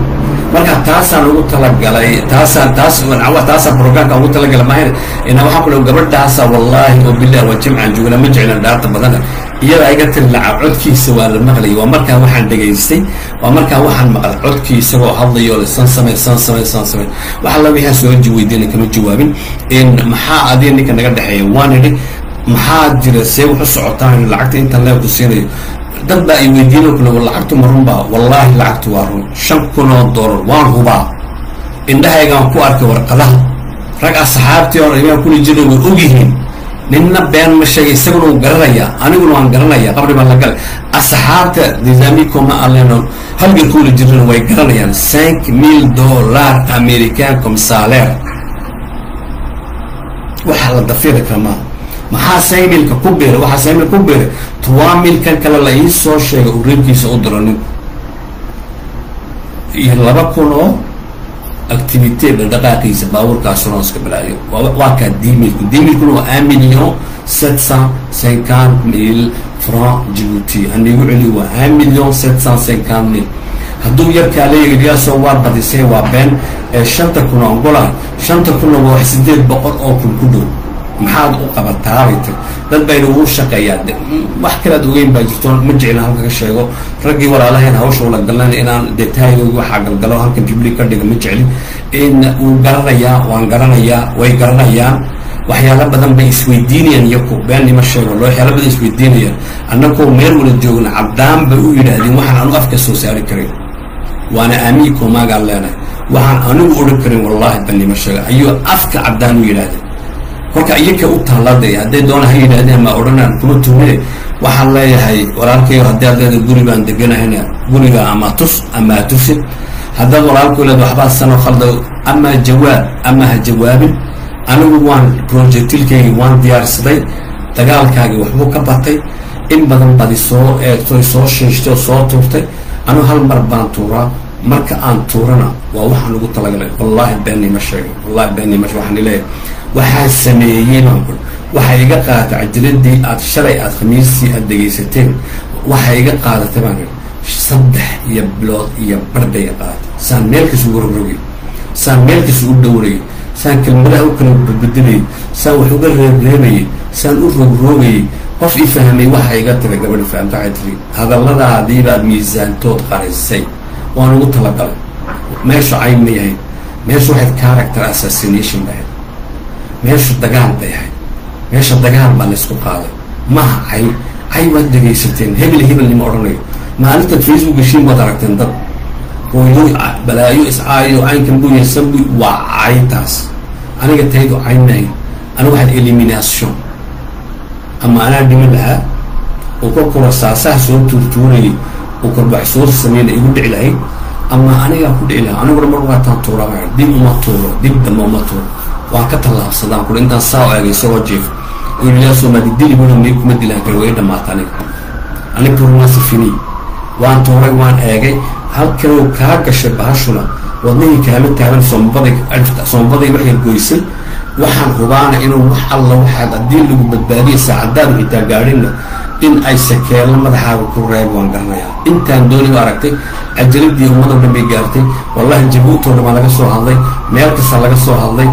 marka taasaan ugu talagalay taasaan taas taasaan programka ugu talagalay maahan ina waxaan ku gabadhaasa wallaahi oo bilah waa jimcaan joogna ma jeclan dhaarta badana iyada iga tiri lacag codkiisa waa la maqlayay waa markaa waxaan dhegaystay waa markaa waxaan maqlay codkii isagoo hadlayo le san samey san samey san samey waxa la wixii soo weydiina kama jawaabin in maxaa adiga ninka naga dhexeeya waan idhi maxaa jira see wax u socotaan lacagta intaan leebku siinayo dad baa ay weydiino kule lacagtu ma runbaa wallaahi lacagtu waa run shan kun oo dollar waan hubaa indhahaygaan ku arkay warqadaha rag asxaabtii oo imaan kuli jira way ogyihiin ninna been ma sheegay isaguna uu garanayaa aniguna waan garanaya qabri baan la galay asxaabta nisaamikoma aleno halgan kuula jirana way garanayaan cinq mille dollar american comme salaire waxaa la dafiri kara maaha maxaa saymilka ku biiray waxaa saymil ku biiray trois mil kan kale la ii soo sheegay uu reerkiisa u diro ninku iyo laba kun oo activité dhaqdhaqaaqiisa baabuurkaasuna iska balaayo waa kaa dimilku dimilkuna waa un million sept cent cinquante mille franc djibouti anigu celi waa un million sept cent cinquante mille hadduu yarkaa leeyahay yaasoo waa badisay waa been ee shanta kun oo angola shanta kunna waa wax sideed boqol oo kun ku dhow maxaad u qabataabay tir dad bayna uu shaqeeyaa wax kalead ogeyn baa jirto ma jeclin halka ka sheego raggii walaalahayn hawsha ula galan inaan detaaygogi waxaa galgalo halkan jibli ka dhiga ma jeclin in uu garanayaa waan garanayaa way garanayaan waxyaalo badan bay isweydiinayaan iyaku beenima sheego waxyaalo badan isweydiinayaan annagoo meel wala joogna caddaan bay u yidhaahdeen waxaan anu afka soo saari karin waana aamiyi koomaagaan leenahay waxaan anigu odhan karin wallaahi banima sheega ayuu afka caddaan u yidhaahdeen kolka iyaka u taallaaday hadday doona ha yidhaahdeen ma odhanaan kuma tuhmine waxaan leeyahay walaalkayo haddii aad leedahay guri baan deganahayna guriga ama tus ama ha tusin haddaad walaalkao leeda waxbaa sano khalda ama jawaab ama ha jawaabin anigu waan projectilkaygii waan diyaarsaday dagaalkaagii waxbuu ka batay in badan badi soo eegtoy soo shiishtay oo soo tuurtay anigu hal mar baan tuuraa marka aan tuurana waa waxaan ugu talagalay wallaahi beenima sheegay wallahi beenima sheeg waxaan leeyahay waxaa sameeyey baan ku waxaa iga qaadatay cajiladii aad shalay aad khamiistii aad dhegaysateen waxaa iga qaadatay baan saddex iyo bilood iyo barbay iga qaadatay saan meelkiis ugu rogrogayo saan meelkiis ugu dhowrayo saan kelmadaha u kala badbedelayo saan wax uga reebreebayay saan u rogroogayay qof i fahmay waxaa iga tira gabadhi fahamta waxay tiri hadalladaadiibaad miisaantood qarisay waan ugu talagalay meeshu cayn ma yahay meeshu waxayd character assassination bahayd meesha dagaal bay ahayd meesha dagaal baa laysku qaaday maha cay cay waad dhegaysateen hebel hebel nima odhanayo maalintaad facebook geshiin waad aragteen dad hooyo balaayo iscaayo caynkan buu yaysan bu waa caytaas aniga taydu cayn maayo aniga waxaad elimination ama anaa dhiman lahaa oo ka kura saasaha soo tuurtuurayay oo korbax soo sameynay igu dhici lahayd ama anigaa ku dhici lahaa aniguna mar waataan tuuraba dib uma tuuro dib damba uma tuuro waan ka tallaabsadaan kuli intaan saa o eegay isagoo jiif ilaasoomaadi dili buna mi kuma dilaan kari way dhamaata aniga aniga turmaasi fini waan tuuray waan eegay halkanuu kaa gashay bahashuna wadnihii kaama taaban soombaday soombaday waxay goysay waxaan hubaana inuu wax alla waxaad haddii lagu badbaadiya saacadaadu xitaa gaadhinna in ay sakeello madaxaaga ku reeb waan garanayaa intaan dooni u aragtay cajaladii ummadoo dhan bay gaartay wallahi jabuutoo dhan baa laga soo hadlay meel kasta laga soo hadlay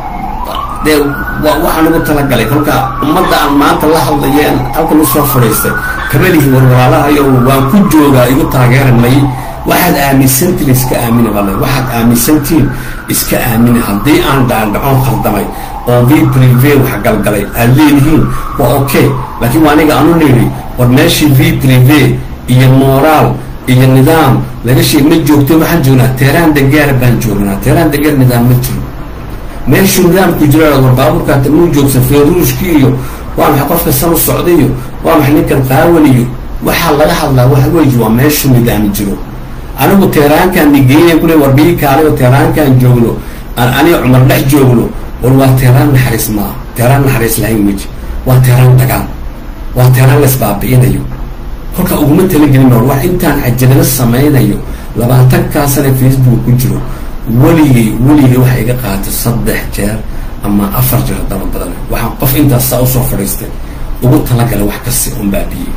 dee waxaan ugu talagalay kolka ummadda aan maanta la hadlayeen halkan usoo fadhiistay kamalihi warwalaalahayo waan ku joogaa igu taageeranay waxaad aaminsantiin iska aamina bale waxaad aaminsantiin iska aamina haddii aan dhaandhacoon khaldamay oo v prive wax galgalay aad leedihiin waa okay laakiin waa aniga anu nidhi war meeshii v prive iyo moraal iyo nidaam laga sheeg ma joogto waxaan joognaa teeraan degaar baan joognaa teeraan degaar nidaam ma jiro meeshuu nidaamku jira war baabuurkaata muu joogsan feeruushkii iyo waa maxay qofka san u socday iyo waa maxay ninkan qaawan iyo waxaa laga hadlaa waxa weeye waa meeshuu nidaam jiro anigu teeraankaan nigeeya kule war bii kaalayo teeraankaan joogno aan aniga cumar dhex joogno war waa teeraan naxariis maaha teeraan naxariis lahayn weji waa teeraan dagaal waa teeraan laisbaabi'inayo kolka uguma talagelin or wax intaan cajalado samaynayo labaatankaa sane facebook ku jiro weligay weligay waxay iga qaatay saddex jeer ama afar jeer haddaba badan waxaan qof intaas saa usoo fadhiistay ugu talagalay wax kasi un baabiyey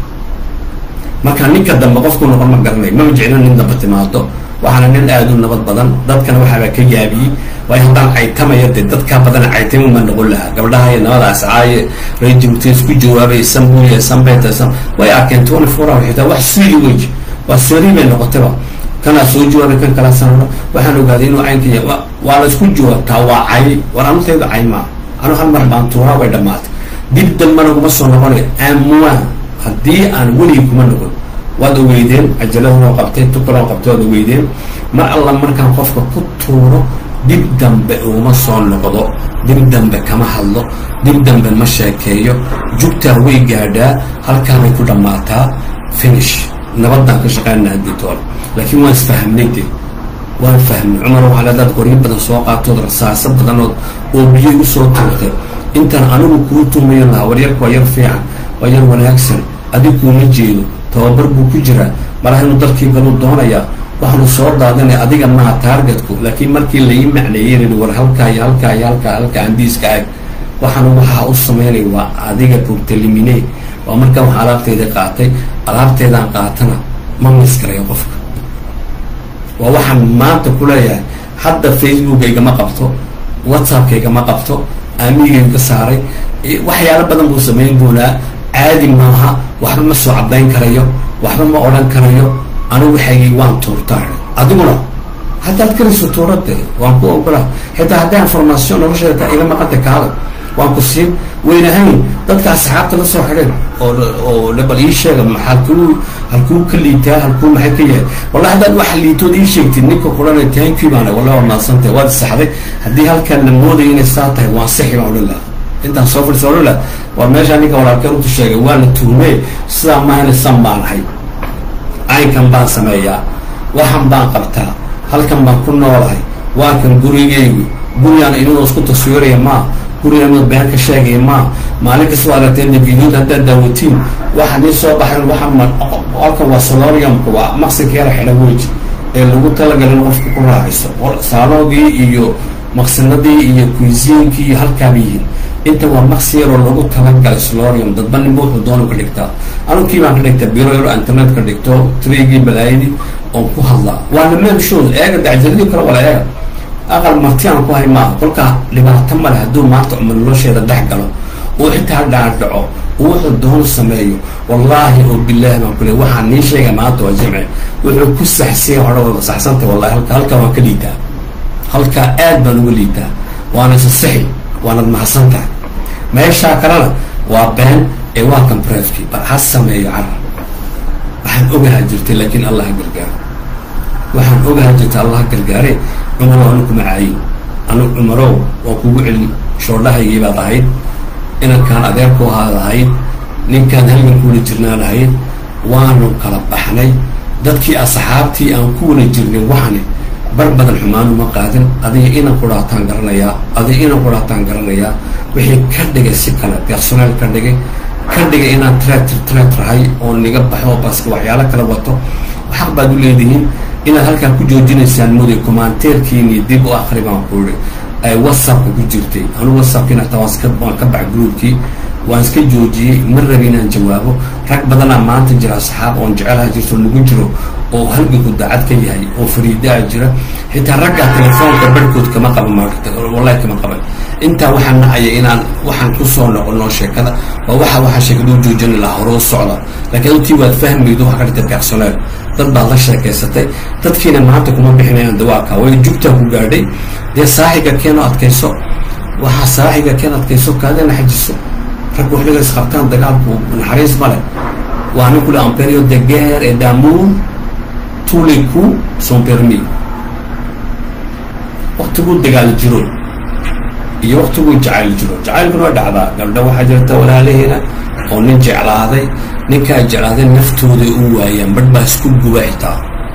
marka ninka dambe qofku noqon ma garanay mama jeclo nin damba timaado waxaana nin aada u nabad badan dadkana waxaabaa ka yaabiyey waayo haddaan caytamaya dee dadkaa badana caytama ma noqon lahaa gabdhaha iyo nabadaas caaye rajimta isku jawaabay sambuya sambeta sam way arkeen twenty four hour xitaa wax sii wey waa sari bay noqotayba kanaa soo jawaabay kan kala sanano waxaan ogaaday inuu caynka yahay waa la isku jawaabtaa waa cay war anutaydu cay maa anu hal mar baan tuuraa way dhammaatay dib dambana kuma soo noqonayo amwaa haddii aan weligii kuma noqon waad ogeydeen cajaladunoo qabtay tukaloo qabtay waad ogeydeen mar alla markaan qofka ku tuuro dib dambe uma soo noqdo dib dambe kama hadlo dib dambe ma sheekeeyo jugtaa way gaadhaa halkaanay ku dhammaataa finish nabadaan ka shaqeynaa ditool laakiin waan isfahamnay de waan fahmnay cumar waxaa leedaad qoryo badan soo qaatood rasaaso badanood oo biyo igu soo tuurtay intaan anigu kuu tuumayo lahaa waryarku waa yar fiican waa yar wanaagsan adig kuuma jeedo tababar buu ku jiraa malaha inuu dalkii galuu doonayaa waxaanu soo daadanay adiga maha taargetku laakiin markii lai macneeyey war halkaa iyo halkaa iyo halkaa halkaa andiiska ag waxaanu waxaa u sameynay waa adiga burtalimine waa markaan wax alaabteeda qaatay alaabteedaan qaatana ma miskarayo qofka waa waxaan maanta ku leeyahay hadda facebookaygama qabto whatsappkaygama qabto aamigayga saaray waxyaalo badan buu samayn doonaa caadi maaha waxba ma soo caddayn karayo waxba ma odhan karayo anigu waxaygii waan tuurtaa adiguna haddaad karayso tuurade waan ku ogola xitaa haddaa information nolosheeda iga maqanta kaada waan ku siin weynahayn dadka asxaabta la soo xidheen oo oo bal ii sheega halkuu halkuu ka liitaa halkuu maxay ka yahay wallahi haddaad wax liitood ii sheegtid ninka kulanay tanki baana wallahi waa maadsantahay waad saxday haddii halkaan la moodaya inay saa tahay waan sixi baan odhan lahaa intaan soo fadhiisa odhan lahaa waa meeshaa ninka walaalkeen utu sheegay waa la tuhmee sidaa maahana san baan ahay caynkan baan sameeyaa waxan baan qabtaa halkan baan ku noolahay waa kan gurigeygu gurigaan inadoo isku taswiiraya maa gurigaan inad been ka sheegaya maa maalin kasta waa aragteen nabiyuud haddaad daawatiin waxa nii soo baxeen waxaa ma halkan waa soloriumka waa maqsinka yara xidha weji ee lagu talagalin qofka ku raaciso saaloogii iyo maqsinadii iyo kuisiinkii iyo halkaaba yihiin inta waa maqsi yaroo lagu talagalay solorium dadba ninba wuxuu doonu ka dhigtaa anugkii baan ka dhigtaa biro yaro internet ka dhigto trigii balaayadii oon ku hadlaa waana meel shows eega dacjaladii kale wala eega aqal martiaan ku hay maaha kolkaa dhibaato male hadduu maanta cumar nolosheeda dhex galo oo xitaa dhaadhaco oo wuxuu doonu sameeyo wallaahi oo bilaahi baan ku le waxaan nii sheega maanta waa jimce wuxuu ku saxsiya hore wada saxsantay wallahi halka halkaa waan ka liitaa halkaa aad baan uga liitaa waana isasixi waanad mahadsan tahay meeshaa kalena waa been ee waa kan brefki bal ha sameeyo carar waxaan ogahaa jirtay laakiin allah ha gargaaro waxaan ogahaa jirtay allah ha gargaare cumarow anu kuma caayin anu cumarow waa kugu celin shoodhahaygii baad ahayd inankaan adeerku ahaad ahayd ninkaan halgankuula jirnaan ahayd waanu kala baxnay dadkii asxaabtii aan ku wala jirnay waxani bar badan xumaanu ma qaadin adiga inan quraataan garanayaa adiga inan quraataan garanayaa wixii ka dhigay si kale personeel ka dhigay ka dhigay inaan tractor tractorhay oo niga baxo baska waxyaalo kala wato xaq baad u leedihiin inaad halkaan ku joojinaysaan muday commenteerkiini dib u akri baan ku iri ay whatsappka ku jirtay anu whatsappkiina taa waan iska waan ka bax groupkii waan iska joojiyey ma rabi inaan jawaabo rag badanaa maanta jira asxaab oon jecelaha jirto nagu jiro oo halganku daacad ka yahay oo fariidaa jira xitaa raggaa telefoonka barhkood kama qaba maarta wallahi kama qaban intaa waxaan nacaya inaan waxaan kusoo noqono sheekada waa waxa waxaa sheekada u joojini lahaa hore u socda laakiin adtii waad fahmaydo waxa ka dhigtay personeel dad baad la sheekaysatay dadkiina maanta kuma bixinayaan dawaaka way jugtaa ku gaadhay dee saaxiga keeno adkayso waxaa saaxiga keen adkayso kaadina xajiso raggu xilliga isqabtaan dagaalku naxariis ma leh waa nin kule en période de guerre et d'amour tous les coups sont permis waktiguu dagaal jiro iyo waktiguu jacayl jiro jacaylkuna waa dhacdaa gabdha waxaa jirta walaalaheena oo nin jeclaaday ninkaa jeclaaday naftooda u waayaan badh baa isku guba xitaa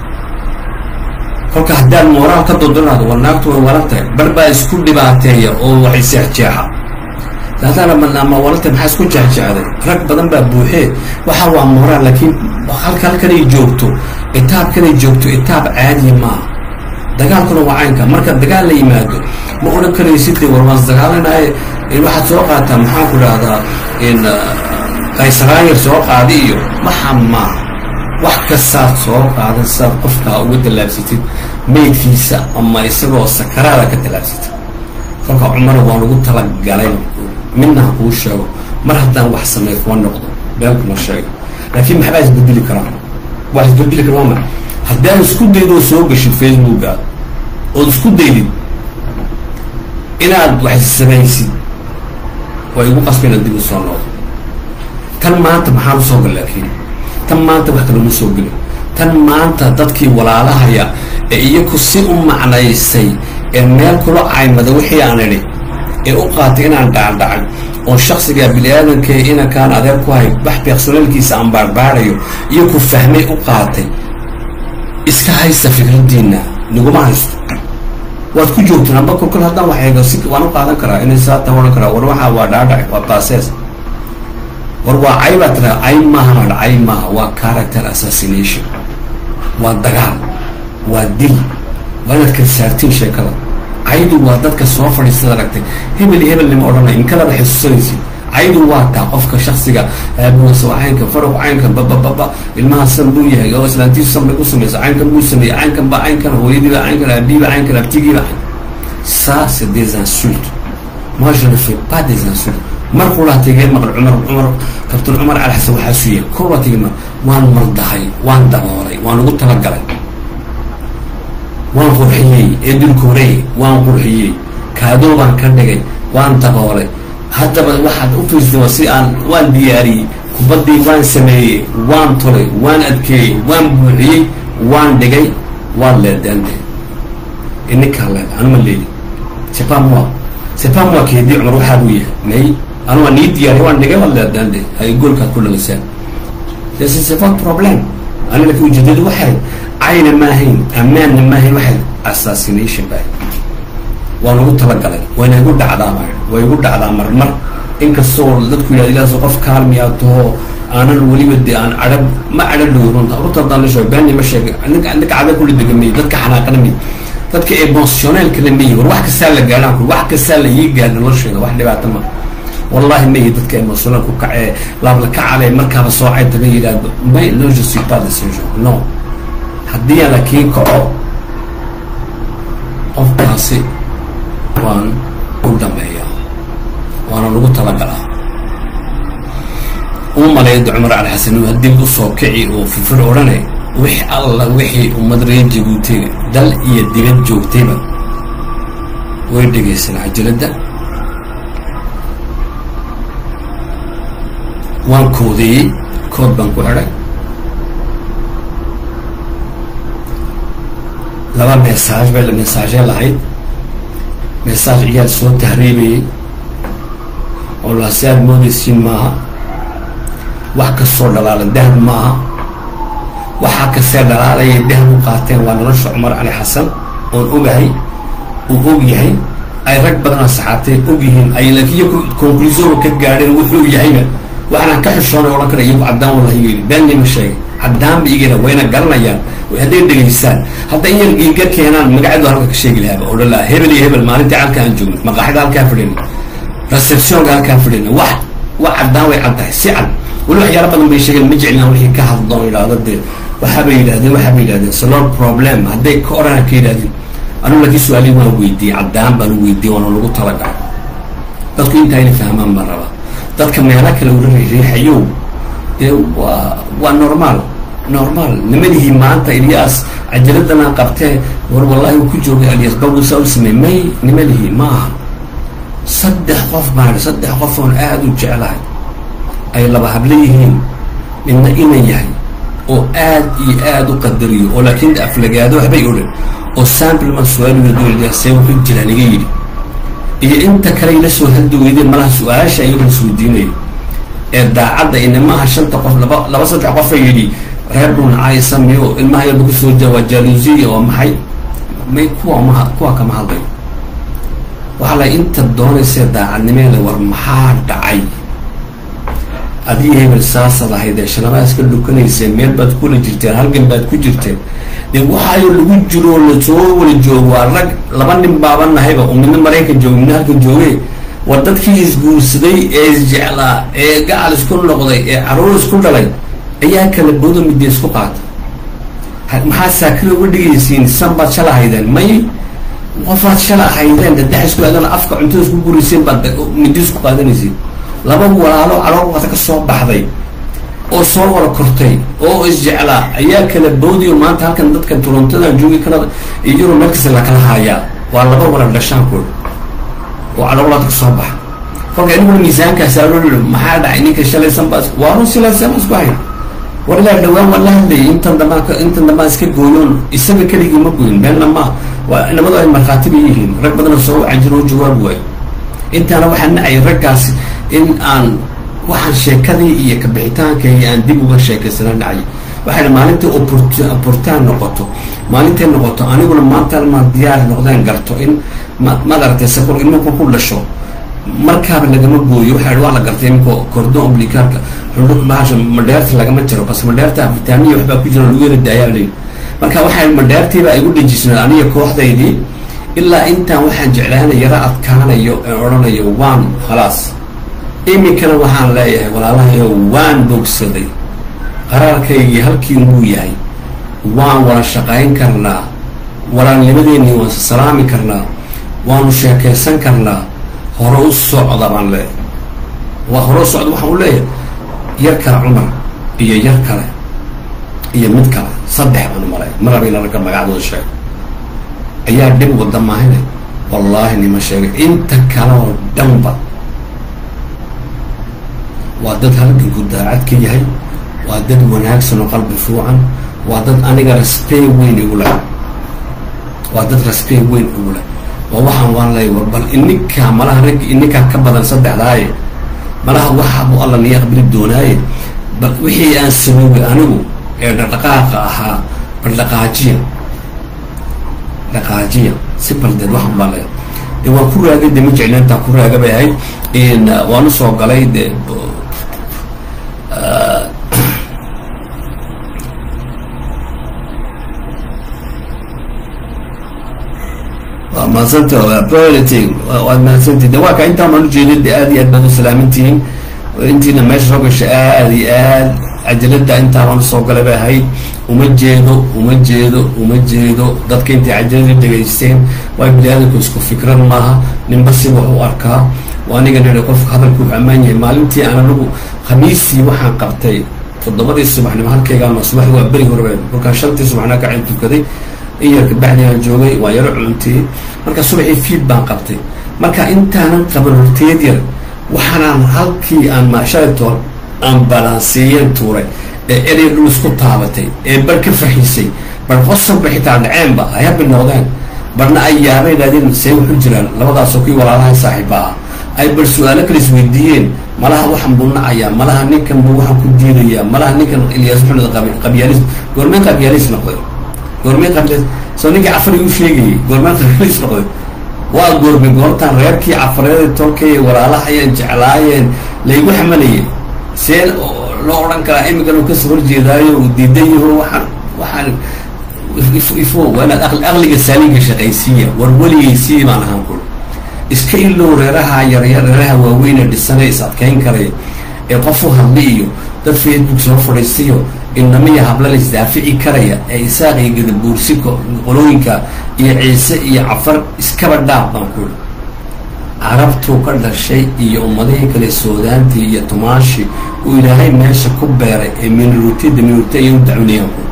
kolka haddaad mooraal ka dodolaado war naagtu way walan tahay badh baa isku dhibaateeya oo waxay seexjeexa daadana ama walanta maxaa isku jecjecday rag badan baa buuxee waxa waa moraal laakiin halka halkanay joogto itaabkanay joogto itaab caadiya maaha dagaalkuna waa caynka marka dagaal la yimaado ma odhan karaysid war waan dagaalanaye waxaad soo qaataa maxaan ku dhahdaa in qaysaraayar soo qaadi iyo waxa maaha wax kastaad soo qaadan sidaad qofkaa uga tallaabsatid meydkiisa ama isagoo sakaraada ka tallaabsatid kolka cumar waan ugu talagalay midna ha kuu sheego mar haddaan wax sameey kuma noqdo been kuma sheego laakiin maxbaa isbedeli karaa wax isbedeli kara waa maxa haddaad isku daydoo soo gashid facebooka ood isku daydid inaad wax samaysid waa igu qasba inaad dib u soo noqdo tan maanta maxaa usoo gal laakiin tan maanta wax kaloma soo gelin tan maanta dadkii walaalahaya ee iyaku si u macnaysay ee meel kula caymada wixii aan idhi ee u qaatay inaan dhacdhacay oo shaksiga bini-aadanka inakaan adeer ku hay wax beeqsanaalkiisa aan baarbaarayo iyo ku fahmay u qaatay iska haysta fikradiina naguma haysto waad ku joogtaan amba kolkol haddaan wax eego si waan u qaadan karaa inay saatan odhan karaa war waxaa waa dhaadhac waa baasees war waa cay baa tiraa cay maaha madha cay maaha waa character assassination waa dagaal waa dil waa inaad kalsaartiin sheekada caydu waa dadka soo fadhiistada aragtay hebel iyo hebel nima odhanay inkalaba xusuusanaysid caydu waa taa qofka shaksiga aabuwasa waa caynka faruq caynka babababa ilmaha san buu yahay oo islaantiisu san bay ku samaysa caynkan buu sameeyey caynkan ba caynkan hooyadiiba caynkan aabiiba caynkan abtigiiba ça c'est des insultes moi je ne fais pas des insultes markuu laa tegeen maqal cumar cumar kabtan cumar cali xasan waxaa suuya kor waa tegi ma waan mardahay waan daboolay waan ugu talagalay waan qurxiyey ee dulkoorey waan qurxiyey kaadoo baan ka dhigay waan daboolay haddaba waxaad u fiirsata si aan waan diyaariyey kubaddii waan sameeyey waan tolay waan adkeeyey waan buuxiyey waan dhigay waan leedaande ininkaa leeda anuma leedi c'est pas moi c'est pas moi keedii cumar waxaa buu yahay may anuga nii diyaariy waan dhigay waan leedaande hay goolkaad ku dhagasaan c'est pas problème ani laakiin ujeedadu waxay cayna maahayn ammaanna maahayn waxay assassination baa waan ugu talagalay wayna igu dhacdaa ma way igu dhacdaa marmar inkastoo dadku yidhahda ilaas qof kaalmiyaa taho aanan weliba de aan cadhab ma cadha dhow runta runta haddaan la sheego beeni ma sheega ninka ninka cadha kula degamay dadka xanaaqana miy dadka emotionalka la miyi war wax kastaa la gaadhaan ku wax kastaa la ii gaadha nolosheeda wax dhibaato ma wallahi mayi dadka emotional ku kacee laabla kacale markaaba soo cayta la yidhaahdo may no je suis pas de ce genre non haddii aan lakiin kaco qofkaasi waan u dhameeyaa waana lagu talagalaa u maleeyda cumar cali xasan uu dib u soo kici oo firfir odhanay wix alla wixii ummad reer jabuutiga dal iyo dibad joogtayba way dhegaysan cajaladda waan koodeeyey kood baan ku xidhay laba mesaaj bay mesaajee lahayd mesaaj iyaad soo tahriibayay oo laasi aad moodaysiin maaha wax kastoo dhalaalan dahab maaha waxaa kastee dhalaalayay dahab u qaateen waa nolosha cumar cali xasan oon ogahay uu og yahay ay rag badanoo saxaabtay og yihiin ay laakiin iyaku conclusion ka gaadheen wuxuu yahayba waxaanaan ka xishoonay odhan kara iyagu caddaan wallahi yidhi beenni ma sheegay caddaanba igana wayna garanayaan hadday dhegaystaan hadda in yar giinka keenaan magacadu halka ka sheegi lahaaba odhan lahaa hebel iyo hebel maalintii halka aan joogno maqaaxida halkaa fadhina receptionka halkaa fadhina wax wax caddaan way cad tahay si cad weli waxyaala badan bay sheegeen ma jeclinaan wixii ka hadlo idhaahdo dee waxaabay yidhahdeen waxaabay yidhahdeen salor problem hadday ka orana ka yidhahdeen anugu laakiin su-aalihi waan weydiiyey caddaan baan u weydiiyey waana lagu talagalay dadku intaa inay fahmaan baan rabaa dadka meelo kale ula riixayow dee waa waa normaal normaal nimadihii maanta ilyaas cajaladana qabtee war wallahi uu ku joogay alyas babusa u samey may nimadihii ma aha saddex qof baan saddex qof oon aada u jeclahay ay laba hablo yihiin midna inan yahay oo aad iyo aada u qadariyo oo laakiin aflagaado waxbay odhan oo samplman su-aaludolyaasee wuxuu jiraan iga yidhi iyo inta kale ila soo haldi weydeen malaha su-aasha iyagoo isweydiinaya ee daacadda inamaha shanta qof laba laba saddex qofa yidhi reer dhuunacaysa miyo ilmaha yarba kusoo jawaa jaluusiya oo maxay may kuwa ma kuwa kama hadlayo waxaa la inta doonaysee daacadnimeeda war maxaa dhacay adiga hebel saasad ahayd ee shalamaas ka dhukanayseen meel baad kula jirteen halgan baad ku jirteen dee waxaayo lagu jiro lasoo wala joogo waa rag laba nin baaba nahayba oo midna maraykan jooga midna halkan jooge war dadkii isguursaday ee isjeclaa ee gacal isku noqday ee caruur isku dhalay ayaa kala boodo midda isku qaata maxaa saakada uga dhigaysiin san baad shala haydeen may qofaad shala haydeen dadax isku aadana afka cuntada isku gurayseen baad midda isku qaadanaysiin laba walaalo calool wata ka soo baxday oo soo wada kortay oo isjeclaa ayaa kala boodiyo maanta halkan dadkan torontada joogi kanada iyo yuro meel kasta lakala haayaa waa laba wala dhashaankooda oo caloolaad ka soo baxa kolka iniguna miisaankaas aaloo maxaa dhacay ninka shalaysan baa waa run silaasama isku hay war ilaa dhawaan waa la hadlayay intan dambaan intan dambaan iska gooyoon isaga keligii ma gooyin meelna ma waa nabadu ay markhaati bay yihiin rag badanoo soo wacan jiro oo jawaab waayo intaana waxaa nacay raggaas in aan waxaan sheekadii iyo kabixitaankayga aan dib uga sheekaysana dhacay waxay maalintai opportaan noqoto maalintay noqoto aniguna maanta maan diyaar noqdeen garto in madaragtay sakor imanku ku dhasho markaaba lagama gooyo waxa waa la gartay iminka cordon oblicaarka bahasha madheerta lagama jiro bas madheerta vitaamiya waxbaa ku jira lagu yara daayaa leyi marka waxay madheertiiba igu dhejisnaa aniga kooxdaydii ilaa intaan waxaan jeclaana yara adkaanayo ee odhanayo waan khalaas iminkana waxaan leeyahay walaalahayo waan bogsaday qaraarkaygii halkii muu yahay waan wada shaqayn karnaa walaalnimadeennii waan salaami karnaa waanu sheekaysan karnaa hore u socda baan leeyahay waa hore u socda waxaan u leeyahay yar kale cumar iyo yar kale iyo mid kale saddex baan malay marabina ragga magacdooda sheegay ayaa dhib wada maahine wallaahi nima sheegay inta kale oo dhanba waa dad halganku daacad ka yahay waa dad wanaagsan oo qalbi fuucan waa dad aniga raspey weyn igu leh waa dad raspey weyn igu leh waa waxaan waan leey war bal ininkaa malaha rag ininkaa ka badan saddexdaaye malaha waxaabuu alla niya aqbili doonaaye bal wixii aan sameeyey anigu ee dhaqdhaqaaqa ahaa bal dhaqaajiya dhaqaajiya si baldeed waxaan baan leeya de waan ku raagay de ma jecli intaan ku raaga bay ahayd waan usoo galay de waa mahadsanta priority waad mahadsantihin de waa ka intaan baan ujeedin de aad iyo aad baad u salaamintihiin intiina meesha soo gasha aad iyo aad cajalada intaa baan usoo galay bay ahayd uma jeedo uma jeedo uma jeedo dadka intay cajalada dhegaysteen waa bini aadamku isku fikrad maaha ninba si wax u arkaa waa aniga nidha qofka hadalku wuxuu ammaan yahay maalintii aan anigu khamiistii waxaan qabtay toddobadii subaxnimo halkaygaama subaxdi waa beri horbe kolkaan shantii subaxnimo kacin tukaday in yar kabacdi aan joogay waa yaro cuntiyey marka subaxii fiid baan qabtay marka intaanan qaban horteed yar waxaanaan halkii aan maashaatool aan balansiiyeen tuuray ee erey dhul isku taabatay ee bar ka faxiisay bar qosabba xitaa dhaceenba ay habi noqdeen barna ay yaabay dhaadeen see wuxu jiraan labadaasoo kii walaalaha saaxiiba ah ay bar su-aalo kala isweydiiyeen malaha waxan buu nacayaa malaha ninkan buu waxaan ku diidayaa malaha ninkan ilyaas maxamed qabyaalis goormeen qabyaalis noqday goormeen qabyaalis soo ninkii cafari u sheegayay goormeen qabyaalis noqday waa goorme goortaan reerkii cafareeda tolkay walaalahayeen jeclaayeen laygu xamalayay see loo odhan karaa imigan uu kasoo horjeedaayo uu diidan yaho waxaan waxaan ifo waa inaad aqliga saaliinka shaqaysiiya war weligaysiii baan ahaan kul iska ilow reeraha yaryar reeraha waaweyne dhisane is adkayn karaya ee qofu hadli iyo dad facebook soo fadhiistayo inamiya habla la isdaafici karaya ee isaaq iyo gadabuursi qolooyinka iyo ciise iyo cafar iskaba dhaaf baan kuli carabtuu ka dhashay iyo ummadihii kale soodaantii iyo tumaashii uu ilaahay meesha ku beeray ee minorutida minority ayay u dacwnayaan ku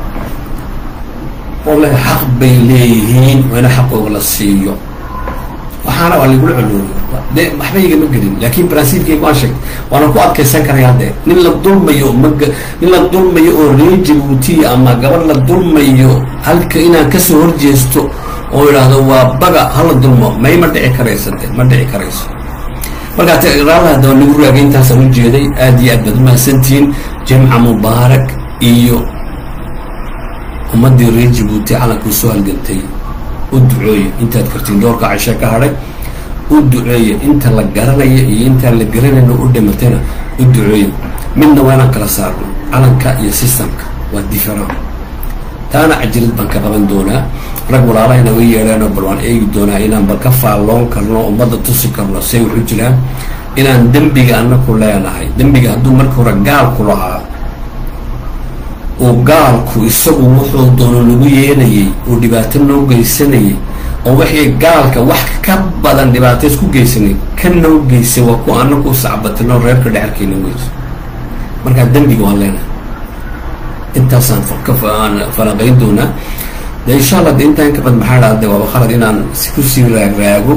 ole xaq bay leeyihiin waa ina xaqooga la siiyo waxaana waa lagula colooriy de waxba igama gelin laakin bransiilkayga waan sheegtay waana ku adkaysan karaya haddee nin la dulmayo mag nin la dulmayo oo reer jabuuti ama gabadh la dulmayo halka inaan kasoo horjeesto oo idhaahdo waa baga hala dulmo may ma dhici karayso de ma dhici karayso markaa raalaha daba lagu raagay intaasaan ujeeday aad iyo aad baad umahadsantihiin jimca mubaarak iyo ummadii reer jabuuti calankuu soo halgantay u duceeya intaad kartiin doorka cashe ka hadhay u duceeya inta la garanaya iyo intaan la garanayno u dhimatayna u duceeya midna waa inaan kala saarno calanka iyo systemka waa different taana cajilad baan ka qaban doonaa rag walaalahayna way yeedheenoo bal waan eegi doonaa inaan bal ka faalloon karno ummadda tusi karno say waxu jiraan inaan dembiga anaku leenahay dembiga hadduu marka hore gaalku lahaa oo gaalku isagu wuxuu doono lagu yeelayay oo dhibaato noo geysanayay oo wixii gaalka wax ka badan dhibaato isku geysanay ka noo geysay waa kuwa anagu u sacbatino reerka dhexalkeena weyso markaa dembiga waan leenahay intaasaan aan falanqayn doonaa de insha allah de intaan kabad maxaa dhaa de waaba khalad inaan kusii raagraago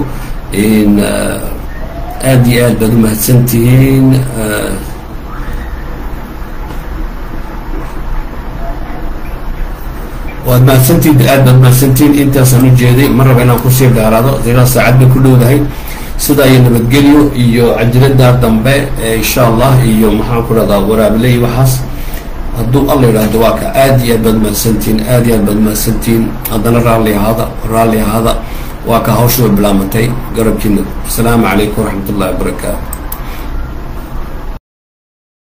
aada iyo aad baad u mahadsantihiin waad mahadsantihin aad baad mahadsantihiin intaasaan u jeeday ma raba inaan kusii dhaaraado ilaa saacad bay ku dhowdahay sidaa iyo nabadgelyo iyo cajiladaa dambe insha allah iyo maxaan ku dhahdaa waraabile iyo waxaas hadduu alla yidhaahdo waa ka aad iyo aad baad mahadsantihiin aad iyo aad baad mahadsantihiin haddana raalli ahaada raalli ahaada waa ka hawsha way bilaabantay garabkiina asalaamu calaykum waraxmat ullahi wabarakaatu